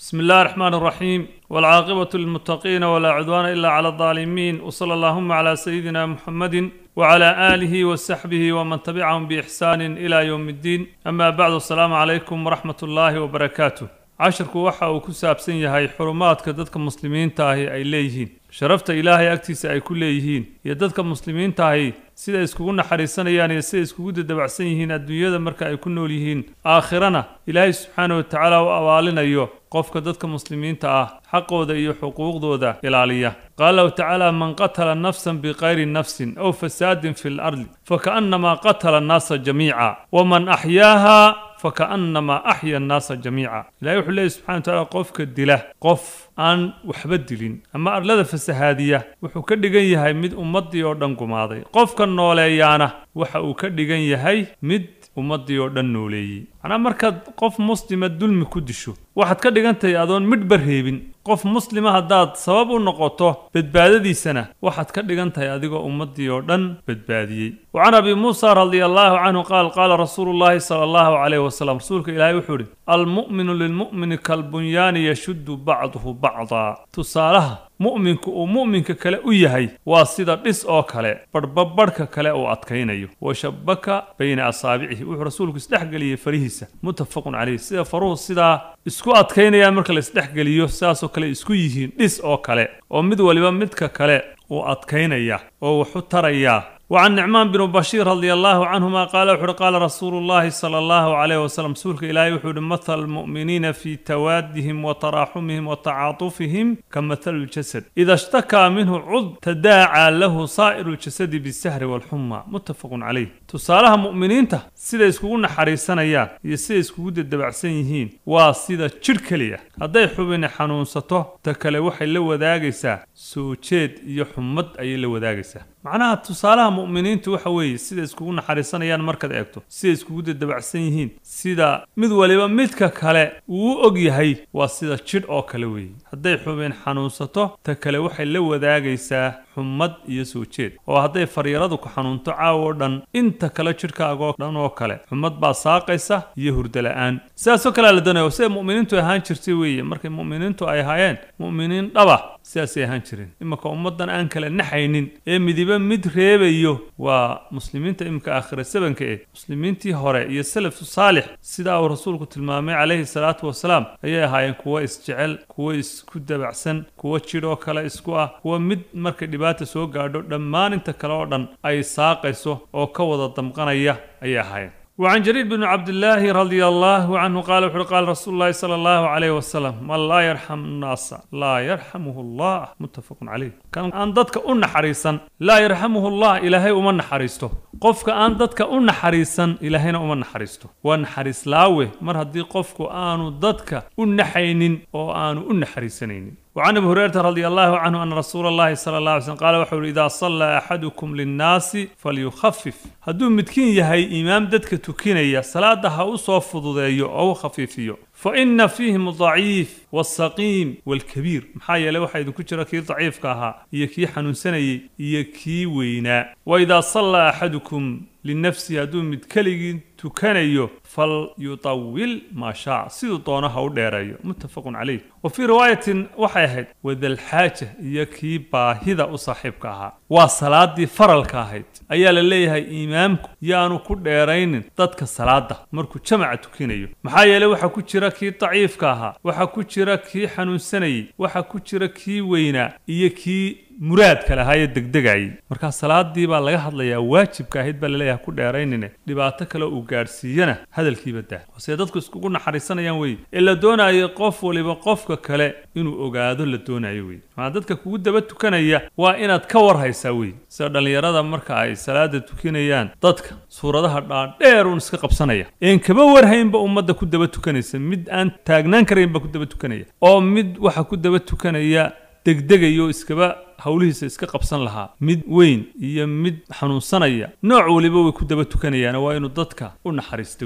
بسم الله الرحمن الرحيم والعاقبة للمتقين ولا عدوان إلا على الظالمين وصلى اللهم على سيدنا محمد وعلى آله وصحبه ومن تبعهم بإحسان إلى يوم الدين أما بعد السلام عليكم ورحمة الله وبركاته cashirku waxa uu ku saabsan yahay xurumaadka dadka muslimiinta ahi ay leeyihiin sharafta ilaahay agtiisa ay ku leeyihiin iyo dadka muslimiinta ahi siday iskugu naxariisanayaan iyo siday iskugu dadabacsan yihiin adduunyada marka ay ku nool yihiin aakhirana ilaahay subxaana wa tacaala u abaalinayo qofka dadka muslimiinta ah xaqooda iyo xuquuqdooda ilaaliya qaala lahu tacaala man qatala nafsan bikayri nafsin aw fasaadin fi lardi fakaannamaa qatala annaasa jamiica waman axyaaha fakaannamaa axya annaasa jamiica ilahay wuxuu leeyahy subxana wa tacaala qofka dila qof aan waxba dilin ama arlada fasahaadiya wuxuu ka dhigan yahay mid ummaddii oo dhan gumaaday qofka nooleeyaana waxa uu ka dhigan yahay mid ummaddii oo dhan nooleeyey macnaa markaad qof muslima dulmi ku disho waxaad ka dhigan tahay adoon midhba reebin qof muslima haddaad sabab u noqoto badbaadadiisana waxaad ka dhigan tahay adigoo ummaddii oo dhan badbaadiyey wa can abi muusa radia allahu canhu qaal qaala rasuulu llahi sala allahu calayh wasalam rasuulka ilaahay wuxuu idhi almu'minu lilmu'mini kalbunyaani yashuddu bacduhu bacdaa tusaalaha mu'minku uu mu'minka kale u yahay waa sida dhis oo kale badhbabadhka kale uu adkaynayo wa shabaka bayna asaabicihi wuxuu rasuulku isdhexgeliyey farihiisa muttafaqun caleyh sida faruhu sidaa isku adkaynayaan marka la isdhexgeliyo sidaasoo kale isku yihiin dhis oo kale oo mid waliba midka kale uu adkaynaya oo waxu tarayaa وعن نعمان بن بشير رضي الله عنهما قال وحر قال رسول الله صلى الله عليه وسلم سورك إلهي وحر مثل المؤمنين في توادهم وتراحمهم وتعاطفهم كمثل الجسد إذا اشتكى منه عضو تداعى له سائر الجسد بالسهر والحمى متفق عليه تصالها مؤمنين ته سيدا يسكوون حريصنا يا يسيدا يسكوون الدبعسين يهين وسيدا شركلية هذا حبين حنون سطو تكالي وحي لو ذاقسا سوچيد يحمد أي لو ذاقسا معناها تصالها mu'miniintu waxa weeye sida iskugu naxariisanayaan markaad eegto sida iskugu dadabacsan yihiin sida mid waliba midka kale uu u og yahay waa sida jidh oo kale weeye hadday xubin xanuunsato ta kale waxay la wadaagaysaa xumad iyo soo jeed oo hadday faryaradu ku xanuunto caawo dhan inta kale jidhkaagoo dhan oo kale xumad baa saaqaysa iyo hurdo la'aan sidaasoo kalea la doonaya sida mu'miniintu ahaan jirtay weeye markay mu'miniintu ay ahaayeen mu'miniin dhaba sidaasay ahaan jireen iminka ummaddan aan kala naxaynin ee midiba mid reebayo waa muslimiinta iminka aakhira sabanka eh muslimiintii hore iyo salafu saalix sidaa uu rasuulku tilmaamay calayhi salaatu wasalaam ayay ahaayeen kuwo isjecel kuwo isku dabacsan kuwo jidh oo kale isku ah kuwo mid markay dhibaata soo gaadho dhammaan inta kale oo dhan ay saaqayso oo ka wada damqanaya ayay ahaayeen وعن جرير بن عبد الله رضي الله عنه قال وحر قال رسول الله صلى الله عليه وسلم من لا يرحم الناس لا يرحمه الله متفق عليه كان أن ضدك أن حريصا لا يرحمه الله إلهي أمن حريسته قفك أن ضدك أن حريصا إلهينا أمن حريسته وأن حريص لاوه مر هدي قفك أن ضدك أن حينين أو أن أن حريصنين وعن ابي هريره رضي الله عنه ان رسول الله صلى الله عليه وسلم قال وحول اذا صلى احدكم للناس فليخفف هدو متكين يهي امام ددك تكينيا صلاه ها وسو فدوديو او خفيفيو فإن فيهم الضعيف والسقيم والكبير maxaa yeelay waxaa idinku jira kii daciifka ahaa iyo kii xanuunsanayay iyo kii weynaa waidaa sallaa axadukum linafsihi hadduu mid keligii tukanayo falyutawil maa shaac siduu doono ha u dheereeyo muttafaqun calayh wa fii riwaayatin waxay ahayd wadalxaaja iyo kii baahida u saaxiibka ahaa waa salaadii faralka ahayd ayaa la leeyahay imaamku yaanu ku dheeraynin dadka salaada markuu jamaca tukinayo maxaa yeelay waxaa ku jira kii daciifka ahaa waxaa ku jira kii xanuunsanayey waxaa ku jira kii weynaa iyo kii muraadka lahaayee degdegayay markaa salaadii baa laga hadlayaa waajibka ahayd baa laleeyahay ku dheeraynine dhibaato kale uu gaadhsiiyana hadalkiiba dah see dadku iskugu naxariisanayaan weye ee la doonayo qof waliba qofka kale inuu ogaado la doonayo weye maa dadka kugu daba tukanaya waa inaad ka war haysaa weye sida dhallinyarada marka ay salaada tukinayaan dadka suuradaha dhaadheer uun iska qabsanaya een kaba warhaynba ummadda ku daba tukanaysa mid aan taagnaan karaynba ku daba tukanaya oo mid waxa ku daba tukanaya degdegayo iskaba howlihiisa iska qabsan lahaa mid weyn iyo mid xanuunsanaya nooc waliba way ku daba tukanayaan waa inuu dadka u naxariista weeye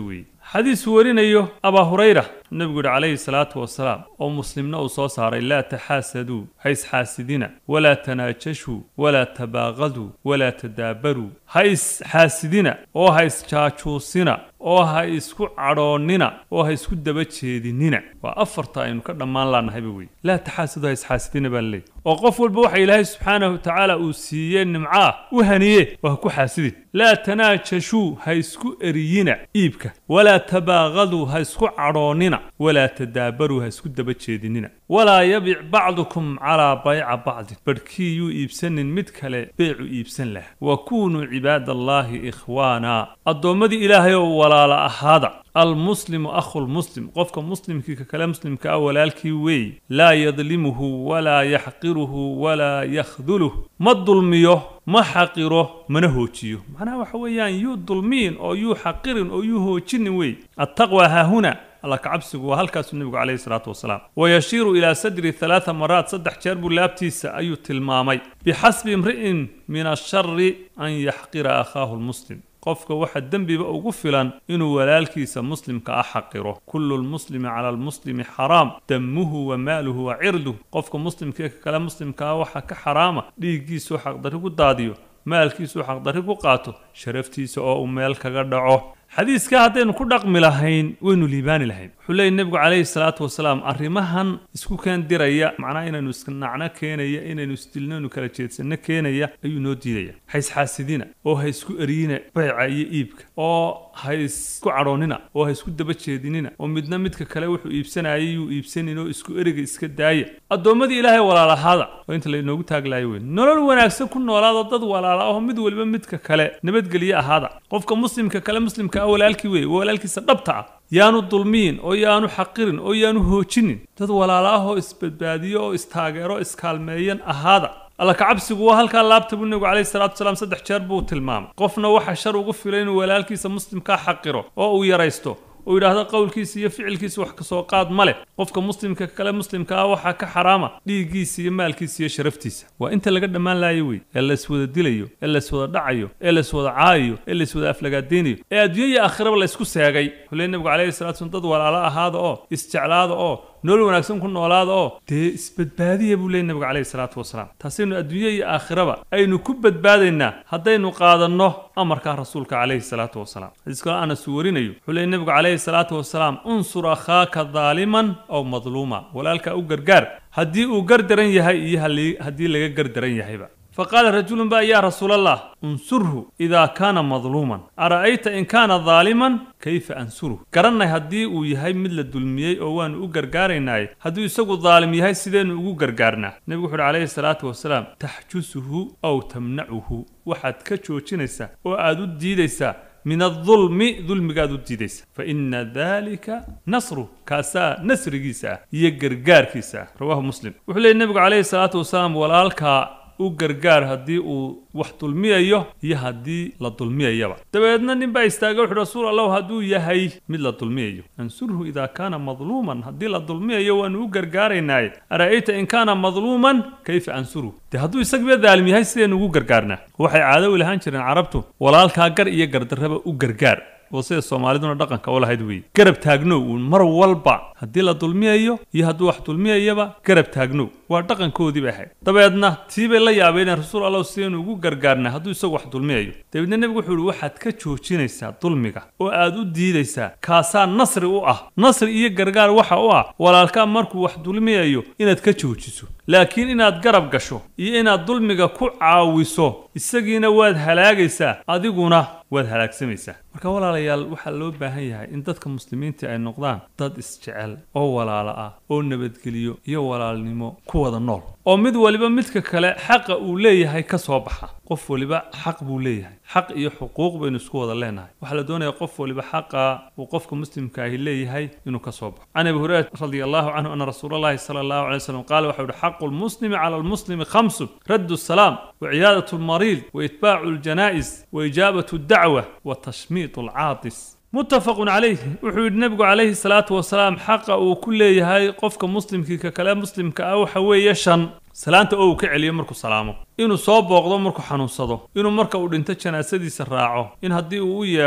xadiis warinayo abaa hurayra nebigu yihi calayhi salaatu wasalaam oo muslimna uu soo saaray laa taxaasaduu ha isxaasidina walaa tanaajashuu walaa tabaaqaduu walaa tadaabaruu ha isxaasidina oo ha isjaajuusina oo ha isku cadhoonnina oo ha isku daba jeedinina waa afarta aynu ka dhammaan laannahayba wey laa taxaasadu ha isxaasidina baa laleeyahy oo qof walba waxa ilaahay subxaanahu watacaala uu siiyey nimcaah u haniye waa ha ku xaasidin laa tanaajashuu ha isku eriyina iibka walaa tabaaqaduu ha isku cadhoonnina walaa tadaabaruu ha isku daba jeedinina walaa yabic bacdukum calaa bayca bacdin badhkii yuu iibsanin mid kale beecu iibsan laha wa kuunuu cibaadallaahi ikhwaana addoommadii ilaahay oo walaala ahaada almuslimu akhulmuslim qofka muslimkii ka kale muslimka ah walaalkii weey laa yadlimuhu walaa yaxqiruhu walaa yakhduluh ma dulmiyo ma xaqiro mana hoojiyo macnaha waxa weeyaan yuu dulmiin oo yuu xaqirin oo yuu hoojinin wey attaqwa haahuna alla kacabsigu waa halkaasuu nebigu calayhi salaatu wasalaam wayashiiru ilaa sadri halaata maraat saddex jeer buu laabtiisa ayuu tilmaamay bixasbi imri'in min ashari an yaxqira akhaahu lmuslim qofka waxa dembiba ugu filan inuu walaalkiisa muslimka ah xaqiro kullu lmuslimi cala almuslimi xaraam damuhu wa maaluhu wa cirduh qofka muslimkee ka kale muslimka ah waxaa ka xaraama dhiiggiisuu xaqdarri ku daadiyo maalkiisuu xaqdarri ku qaato sharaftiisa oo uu meel kaga dhaco xadiiskaa haddaynu ku dhaqmi lahayn waynu liibaani lahayn wuxuu leeyay nebigu calayhi salaatu wasalaam arrimahan isku keen diraya macnaha inaynu isnacno keenaya inaynu isdilno inu kala jeedsanno keenaya ayuu noo diidaya ha isxaasidina oo ha isku eriyina bayca iyo iibka oo ha isku cadhoonnina oo ha isku daba jeedinina oo midna midka kale wuxuu iibsanayay yuu iibsanin oo isku eriga iska daaya addoommadii ilaahay walaalahaada oo inta laynoogu taaglaayo weyn nolol wanaagsan ku noolaado dad walaala ahoo mid waliba midka kale nabadgelye ahaada qofka muslimka kale muslimka ah walaalkii weeye walaalkiisa dhabta ah yaanu dulmiyin oo yaanu xaqirin oo yaanu hoojinin dad walaala ah oo isbadbaadiyo oo istaageero iskaalmeeyan ahaada alla kacabsigu waa halkaa laabta buu nebigu calayhi salaatu wasalaam saddex jeer buu tilmaamay qofna waxa shar ugu filay inuu walaalkiisa muslimkaa xaqiro oo uu yaraysto uu yidhaahdo qowlkiisa iyo ficilkiisa wax kasoo qaad ma leh qofka muslimka kale muslimka ah waxaa ka xaraama dhiiggiisa iyo maalkiisa iyo sharaftiisa waa inta laga dhammaan laayo wey ee layswada dilayo ee layswada dhacayo ee layswada caayayo ee layswada aflagaadeynayo ee adduunya iyo aakhiraba laysku seegay wuxuu leey nebigu calayhi salatu slam dad walaalo ahaada oo isjeclaada oo nolol wanaagsan ku noolaada oo dee isbadbaadiya buu leeyay nebigu calayhi salaatu wasalaam taasaynu adduunye iyo aakhiraba aynu ku badbaadaynaa haddaynu qaadanno amarkaa rasuulka calayhi salaatu wasalaam xadiis kale anas uu warinayo wuxuu leeyay nebigu calayhi salaatu wasalaam unsur akhaaka daaliman aw madluuma walaalkaa u gargaar haddii uu gardaran yahay iyo haddii laga gardaran yahayba faqaala rajulun ba yaa rasuul allah unsurhu idaa kaana madluuman ara'ayta in kaana daaliman kayfa ansuruh garannay haddii uu yahay mid la dulmiyey oo waanu u gargaaraynaaye hadduu isagu daalim yahay sideennu ugu gargaarnaa nebigu wuxu uhi calayhi salaatu wasalaam taxjusuhu aw tamnacuhu waxaad ka joojinaysaa oo aad u diidaysaa min adulmi dulmigaad u diidaysa fa ina dalika nasru kaasaa nasrigiisa ah iyo gargaarkiisa ah rawaahu muslim wuxuu leeyay nebigu calayhi salaatu wasalaam walaalkaa u gargaar haddii uu wax dulmiyayo iyo haddii la dulmiyayaba dabeedna nin baa istaagay wuxu rasuul allahu hadduu yahay mid la dulmiyayo ansurhu idaa kaana madluuman haddii la dulmiyayo waanu u gargaaraynaaye ara'ayta in kaana madluuman kayfa ansuruhu dee hadduu isagiba daalim yahay sidaynu ugu gargaarnaa waxay caado u lahaan jireen carabtu walaalkaa gar iyo gardarraba u gargaar oo sida soomaaliduna dhaqanka u lahayd weeye garab taagnow uun mar walba haddii la dulmiyayo iyo hadduu wax dulmiyayaba garab taagnow waa dhaqankoodii bay ahayd dabeedna tii bay la yaabeyneen rasuul allah sidaynu ugu gargaarnaa hadduu isagu wax dulmiyayo dabeedna nebigu wuxuu ihi waxaad ka joojinaysaa dulmiga oo aad u diidaysaa kaasaa nasri u ah nasri iyo gargaar waxa u ah walaalkaa markuu wax dulmiyayo inaad ka joojiso laakiin inaad garab gasho iyo inaad dulmiga ku caawiso isagiina waad halaagaysaa adiguna waad halaagsamaysaa marka walaalayaal waxaa loo baahan yahay in dadka muslimiinta ay noqdaan dad isjecel oo walaalo ah oo nabadgeliyo iyo walaalnimo ku wada nool oo mid waliba midka kale xaqa uu leeyahay ka soo baxa qof waliba xaq buu leeyahay xaq iyo xuquuq baynu isku wada leenahay waxaa la doonaya qof waliba xaqa uu qofka muslimka ahi leeyahay inuu ka soo baxo can abi hurayra radi allahu canhu ana rasuula allahi sala allahu alay wasalam qaala waxa uhi xaqu lmuslimi cala almuslimi khamsun raddu asalaam وعيادة المريض وإتباع الجنائز وإجابة الدعوة وتشميط العاطس متفق عليه وحود النبي عليه الصلاة والسلام حق وكل يهاي قفك مسلم كي كلا مسلم كأو حوي يشن salaanta oo uu ka celiyo markuu salaamo inuu soo booqdo markuu xanuunsado inuu marka uu dhinto janaasadiisa raaco in haddii uu u yeedho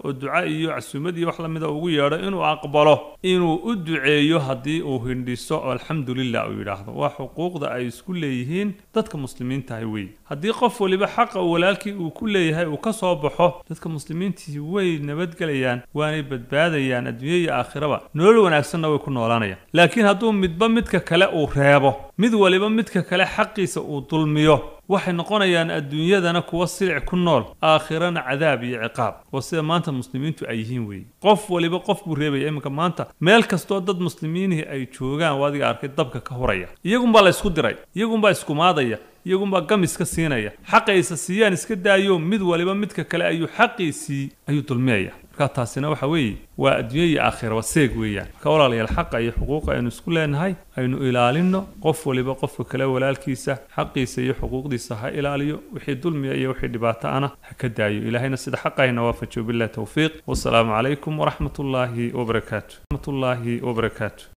oo duca iyo casuumad iyo wax lamida ugu yeedho inuu aqbalo inuu u duceeyo haddii uu hindhiso oo alxamdulilah uu yidhaahdo waa xuquuqda ay isku leeyihiin dadka muslimiintahay wey haddii qof waliba xaqa walaalkii uu ku leeyahay uu ka soo baxo dadka muslimiintii way nabadgelayaan waanay badbaadayaan adduunya iyo aakhiraba nolol wanaagsanna way ku noolaanayaan laakiin hadduu midba midka kale uu reebo mid waliba midka kale xaqiisa uu dulmiyo waxay noqonayaan adduunyadana kuwa silic ku nool aakhirana cadaab iyo ciqaab oo sida maanta muslimiintu ay yihiin weeye qof waliba qof buu reebaya iminka maanta meel kastoo dad muslimiinihii ay joogaan waa adiga arkay dabka ka horaya iyagunbaa la ysku diray iyagunbaa iskumaadaya iyagunbaa gamis ka siinaya xaqaysa siiyaan iska daayo mid waliba midka kale ayuu xaqiisii ayuu dulmiyaya marka taasina waxa weeye waa adduunya iyo aakhira waa seeg weeyaan marka walaalayaal xaqa iyo xuquuqa aynu isku leenahay aynu ilaalino qof waliba qofka kale walaalkiisa xaqiisa iyo xuquuqdiisa ha ilaaliyo wixii dulmiya iyo wixii dhibaato ana ha ka daayo ilaahayna sida xaqayna waafajiyo billahi towfiiq wasalaamu calaykum waraxmat ullaahi wabarakaatu raxmat ullaahi wabarakaatu